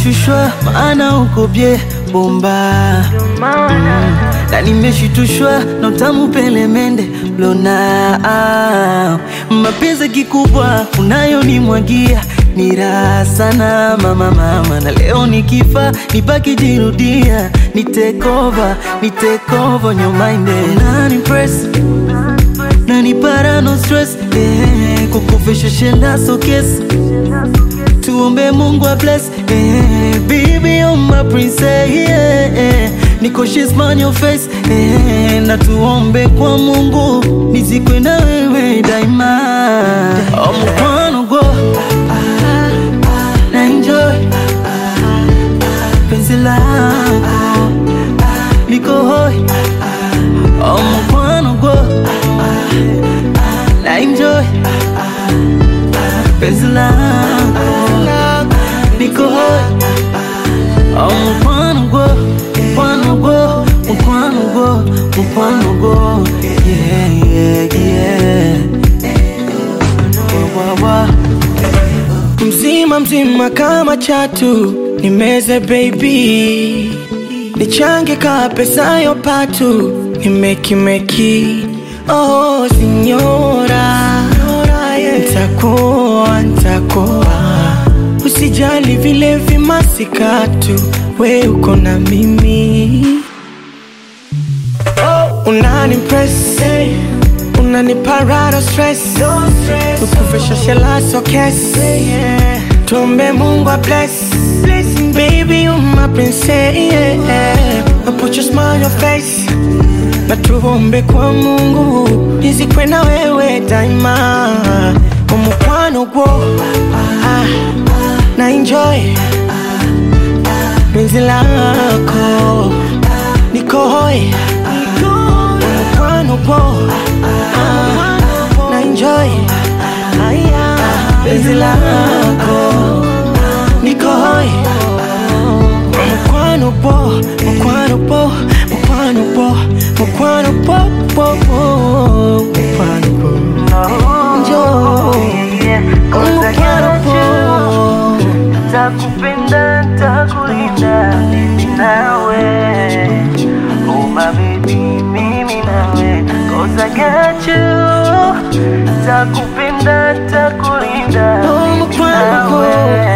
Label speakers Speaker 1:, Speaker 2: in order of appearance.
Speaker 1: nimeshushwa maana uko bye bomba mm. na nimeshitushwa na utamu pelemende lona ah. mapenzi kikubwa unayonimwagia ni raha sana mama mama, na leo nikifa nibaki jirudia, ni take over, ni take over your mind nani press nani para no stress eh, kukufisha shenda so kiss tuombe Mungu a bless eh, baby you're my princess yeah, eh, niko she's on your face eh, na tuombe kwa Mungu nizikwe na wewe daima oh, mkwano go na enjoy penzi lako niko hoi oh, mkwano go na enjoy penzi lako niko hoi oh, mkwano go mkwano go mkwano go mkwano go yeah yeah yeah wa, wa, wa.
Speaker 2: mzima mzima kama chatu nimeze baby nichange ka pesa yo patu nimekimeki oh sinyora ntakuwa ntakuwa usijali vile vimasikatu we uko na mimi oh, unani impress unani parado stress ukufisha shela so kes tuombe mungu a bless baby you my princess yeah. I put your smile on your face na tuombe kwa mungu nizikwe na wewe daima umukwano gwo ah, na enjoy penzi lako niko hoi umukwano gwo ah, na enjoy penzi lako niko hoi mukwano bo mukwano bo mukwano bo mukwano bo bo bo mukwano bo njo mukwano bo
Speaker 1: Takupenda, takulinda mimi nawe Oh my baby, mimi nawe Cause I got you Takupenda, takulinda
Speaker 2: Oh,
Speaker 1: mimi
Speaker 2: mkwano.
Speaker 1: nawe